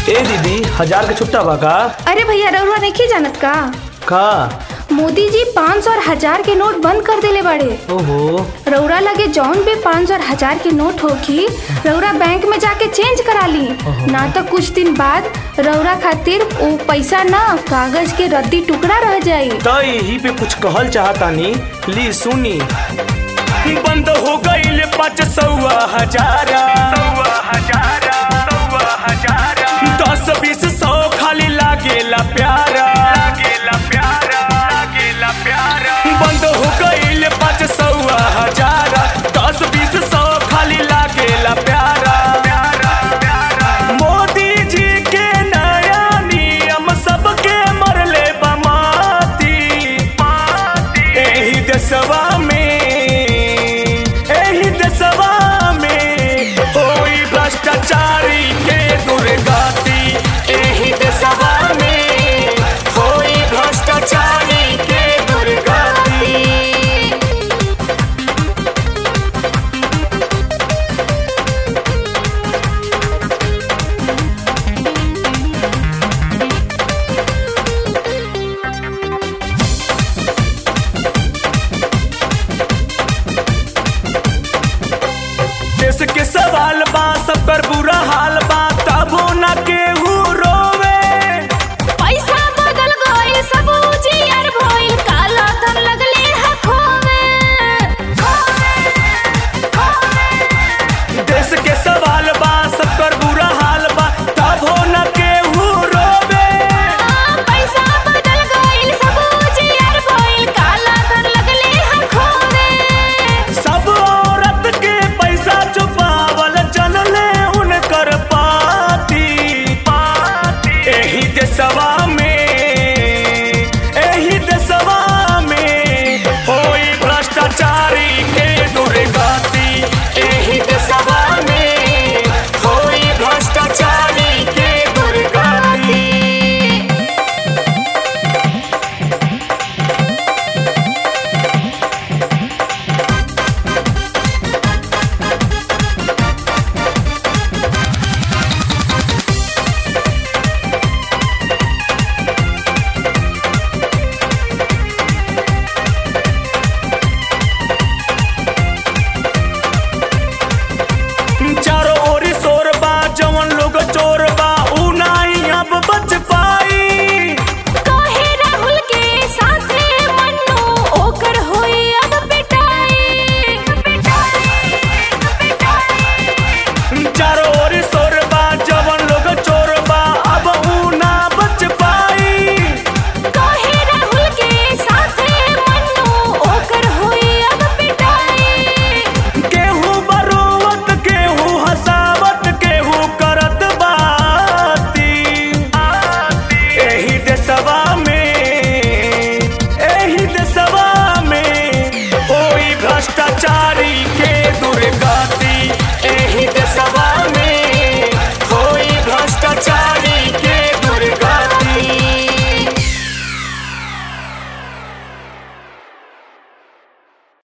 ए दीदी हजार के छुट्टा बा का अरे भैया रउआ नहीं जानत का का मोदी जी पाँच सौ और हजार के नोट बंद कर देले बाड़े ओहो रउरा लगे जौन भी पाँच सौ और हजार के नोट होखी रउरा बैंक में जाके चेंज करा ली ना तो कुछ दिन बाद रउरा खातिर वो पैसा ना कागज के रद्दी टुकड़ा रह जाई तो यही पे कुछ कहल चाहतानी ली सुनी बंद हो गईल पाँच सौआ हजारा हजारा हजारा दस बीस सौ खाली लागेला प्यार